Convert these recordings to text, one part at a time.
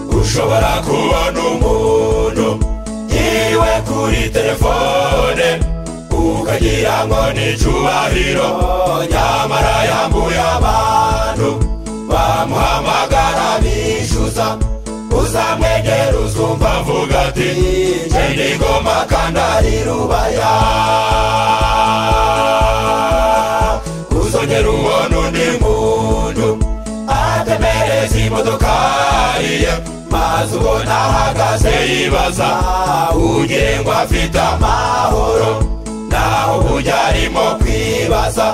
ushobora kubona umuntu yiwe kuri telefone ukagira ngo ni icyubahiro nyamara yambuye abantu bamuhamagara bishyuza uzamwegera uzumva avuga ati njyendi ngoma kandi ari rubaya uzongera ubona undi muntu atemereza imodoka ye maze ubona ahagaze yibaza ugire ngo afite amahoro naho uburyo arimo kwibaza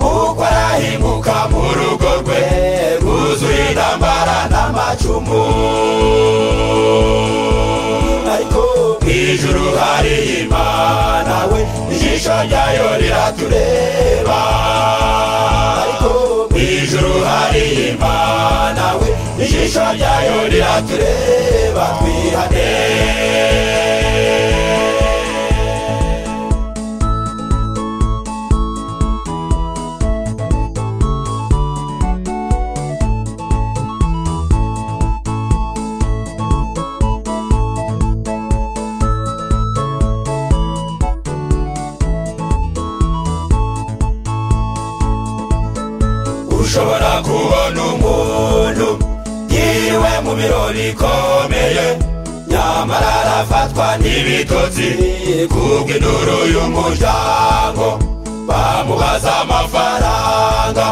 uko arahinguka mu rugo rwe rwuzuye intambara n'amacumu ariko mu ijuru hari imana we ijisho ryayo riratureba ariko mu ijuru hari imana we ijisho ryayo riratureba twihane ushobora kubona umuntu yiriwe mu birori ikomeye nyamara arafatwa n'ibitotsi kubw'induru y'umuryango bamubaza amafaranga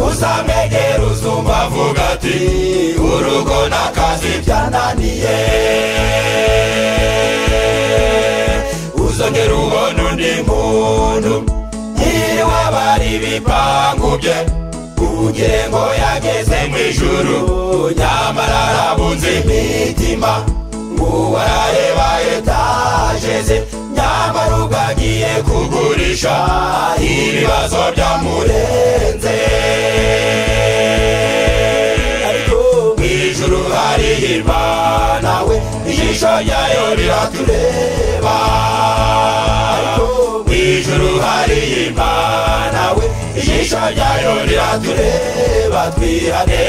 uzamwegera uzumva avuga ati urugo n'akazi byananiye uzongera ubona undi muntu yiriwe bari ibipangu bye kugira ngo yageze mu ijuru nyamara arabunze imitima ngo arareba etaje ze nyamara ugagiye kugurisha ibibazo byamurenze ariko mu ijuru hari imana we ijisho ryayo riratureba ariko mu ijuru hari imana we ijisho ryayo riratureba twihane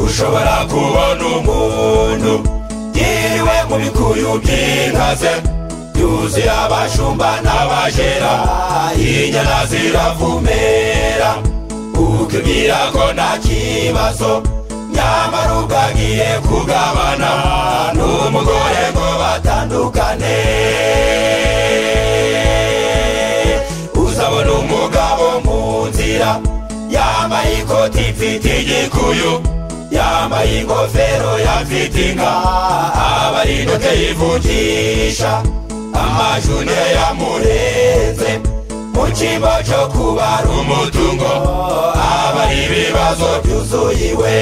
ushobora kubona umuntu yiriwe mu bikuyu by'inkaze yuzuye abashumba n'abajera inyana ziravumera ukibwira ko nta kibazo nyamara ubwagiye kugabana n'umugore ngo batandukane uzabona umugabo mu nzira yambaye ikoti mfite igikuyu yambaye ingofero yafite inka abarinote yivugisha amajune yamurenze mu cyimbo cyo kubara umutungo abari ibibazo byuzuyiwe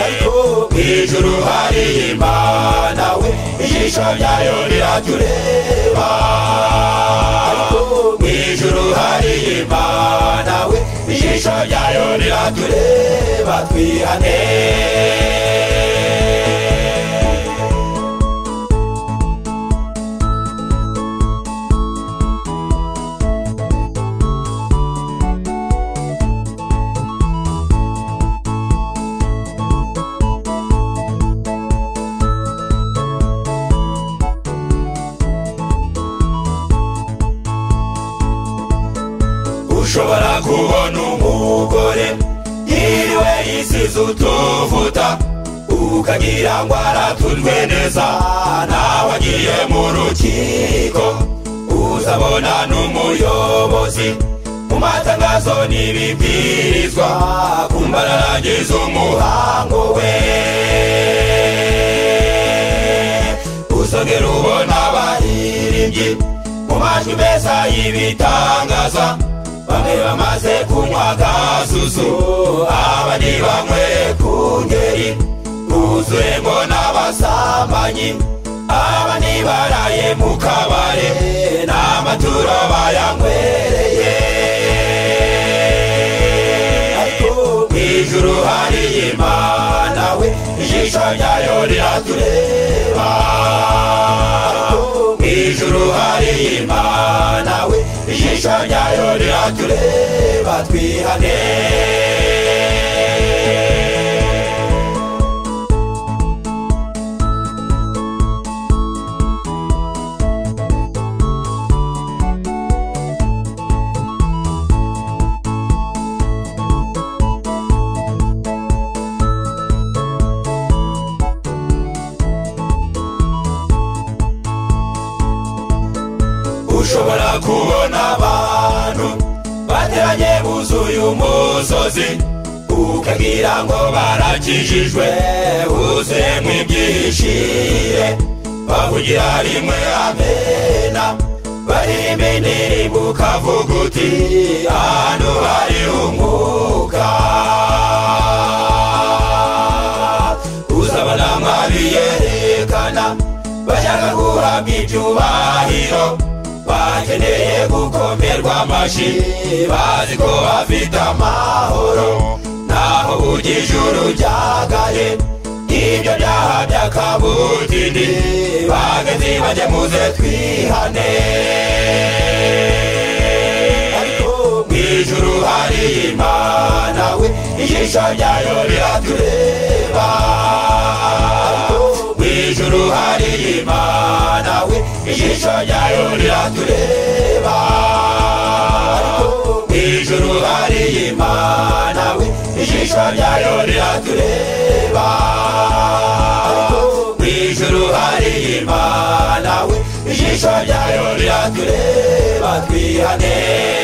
ariko mu ijuru hari imana we ijisho ryayo riratureba ariko mu ijuru hari imana we ijisho ryayo riratureba twihane ushobora kubona umugore yiriwe yisize utuvuta ukagira ngo aratuzwe neza nawe agiye mu rukiko uzabona n'umuyobozi mu matangazo n'ibibwirizwa ku mbaragize umuhango we uzongera ubona abaririmbyi mu majwi meza y'ibitangaza bamwe bamaze kunywa gasusu abandi banyweye ku ngeri buzuyemo n'abasambanyi aba aba nibaraye mu kabare n'amaturo bayanywereye ariko mu ijuru hariyo imana we ijisho ryayo riratureba ariko mu ijuru hariyo imana we ijisho ryayo riratureba twihane ushobora kubona abantu bateranye buzuye umusozi ukabwira ngo barakijijwe uzemwe ibyishire bavugira rimwe amena baririmba indirimbo ukavuga uti ahantu hari umwuka uzabona mwabiyerekana bashaka guhabwa ibyubahiro bakeneye gukomerwa amashyi bazi ko bafite amahoro naho ujijuru ryagaye ibyo byaha by'akabutindi bagati bajye muze twihane ariko mu ijuru hari imana we ijisho ryayo riratureba mu ijuru hari imana we ijisho ryayo riratureba mu ijuru hari imana we ijisho ryayo riratureba mu ijuru hari imana we ijisho ryayo riratureba twihane